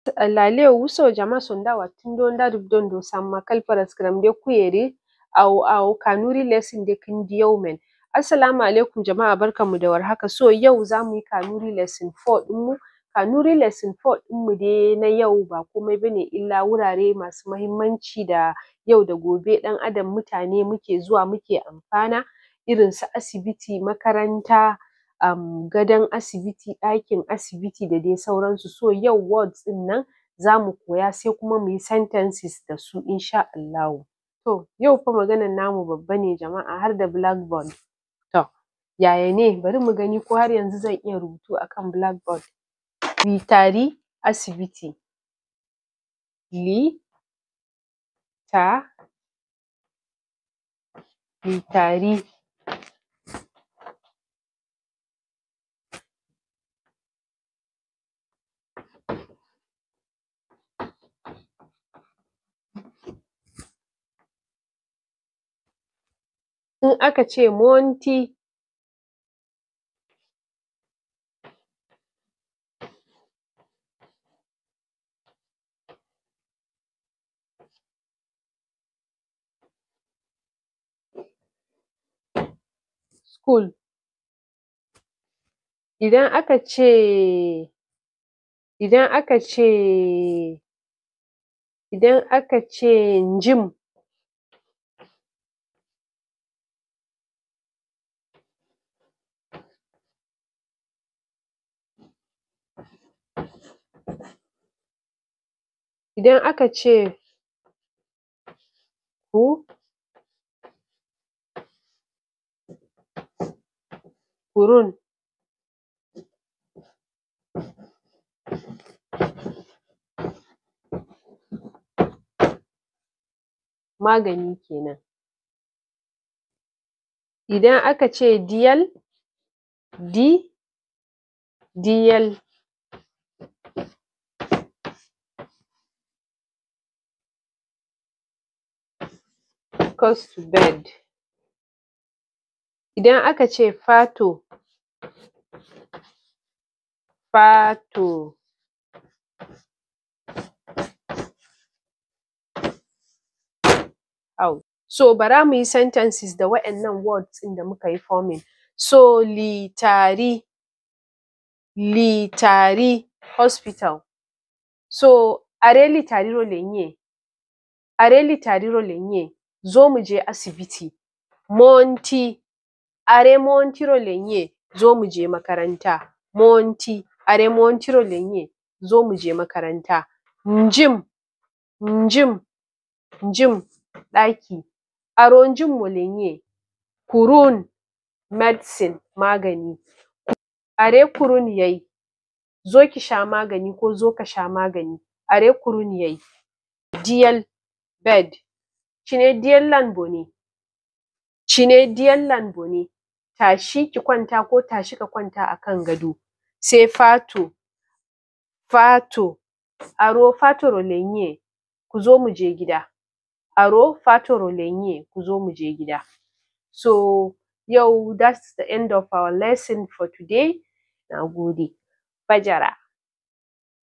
lale wuso jama sonda wattindo nda rubdondo samma kalparasgram de kuyeri au au kanuri lesson de kindi yau men assalamu alaikum jama'a barkanmu da warhaka so yau zamu yi kanuri lesson 4 ɗinmu kanuri lesson 4 ɗinmu dai na yau ba komai bane illa wurare masu mahimmanci da yau da gobe ɗan adam mutane muke zuwa muke amfana irin su asibiti makaranta um, gadon asibiti ɗakin asibiti da dai sauransu so yau words ɗin nan zamu koya sai kuma muyi sentences da su insha Allahu to yau fa maganan namu babba ne jama'a har da blackboard to yaya ne bari mu gani ko har yanzu zan iya rubutu akan blackboard mi tari asibiti li ta mi tari in aka ce monty school idan aka ce idan aka ce idan aka ce gym idan aka ce ku kurun magani kenan idan aka ce diyal di diyal goes to bed idan aka ce fato fato au so bara muyi sentences da waƴannan words ɗin da muka yi forming so litari litari hospital so are litariro lenye are litariro lenye zo mu je asibiti monty are montiro lenye zo mu je makaranta monty are montiro lenye zo mu je makaranta ngim ngim ngim ɗaki aro njinmo lenye kurun medicine magani are kurun yai zo ki sha magani ko zo ka sha magani are kurun yai diyal bed cine diyallan bone cine diyallan bone tashi ki kwanta ko tashi ka kwanta akan gado sai fato fato aro fatoro lenye ku zo mu je gida aro fatoro lenye ku zo mu je gida so yau that's the end of our lesson for today na gode fajara